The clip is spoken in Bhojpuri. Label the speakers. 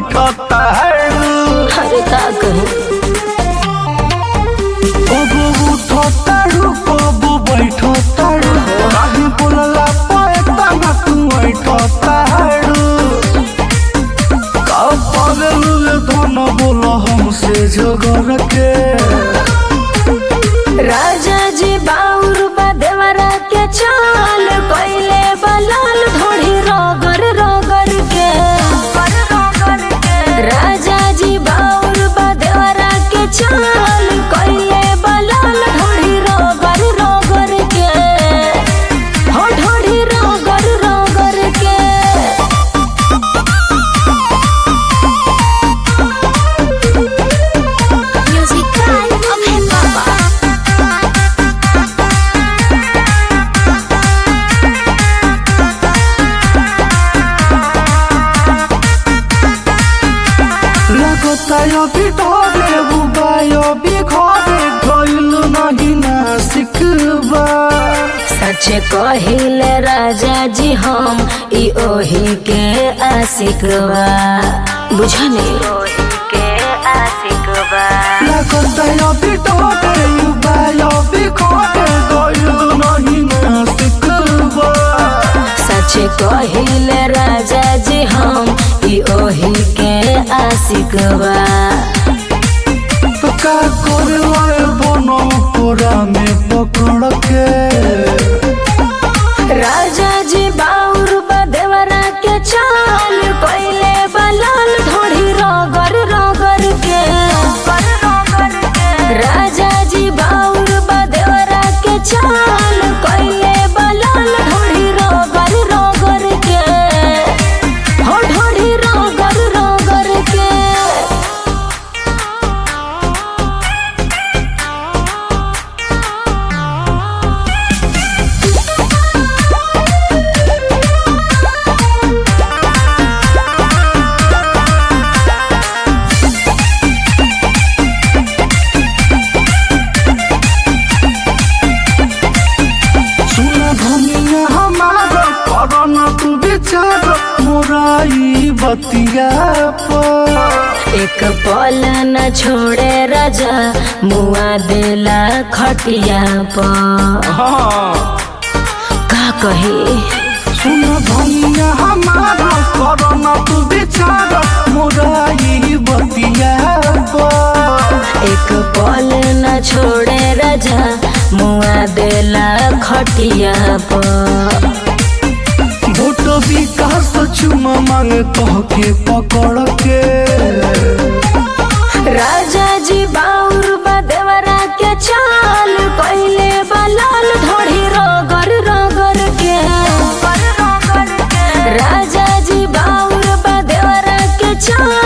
Speaker 1: बैठता है
Speaker 2: अरे का कहूँ
Speaker 1: कबो उठता कबो बैठता काहे बोलला पाएता ना तू बैठता है का पागल धन बोला हमसे झगड़ के
Speaker 2: राजा जी बाउर बदेवरा के चाल कोइले बलाल ढोढ़ी रोगर रोगर के राजा जी बाउर बदेवरा के चाल कोइले बलाल ढोढ़ी रोगर रोगर के हो ढोढ़ी रोगर रोगर के Music Cry of Hip Hop.
Speaker 1: लगता अभी ढोरे बुबाई अभी घरे गइल नहीं ना सिखबा
Speaker 2: सच कहिले राजा जी हम ई ओही के आशिक बा बुझने के आशिक बा
Speaker 1: लगता अभी ढोरे बुबाई अभी घरे गइल नहीं ना सिखबा
Speaker 2: सच कहिले राजा जी हम ई ओही के आशिक बा
Speaker 1: तो का करवाए बनो पूरा में पकड़ के
Speaker 2: राजा जी बाउर बदेवरा के चाल कोइले बलाल ढोढ़ी रोगर रोगर के राजा जी बाउर बदेवरा के चाल कोइले बलाल ढोढ़ी रोगर रोगर के हो ढोढ़ी रोगर रोगर के
Speaker 1: सुना धनिया हमारा करना तू विचार मोराई बतिया पर
Speaker 2: एक पल न छोड़े राजा मुआ देला खटिया पर
Speaker 1: हाँ
Speaker 2: का कही
Speaker 1: सुन भैया हमारा करना तू विचार मोराई बतिया पर
Speaker 2: एक पल न छोड़े राजा मुआ देला खटिया पर
Speaker 1: भोट विकास चुमा मांग कह के पकड़ के
Speaker 2: राजा जी बाउर बदेवरा के चाल कोइले बलाल ढोढ़ी रोगर रोगर के राजा जी बाउर बदेवरा के चाल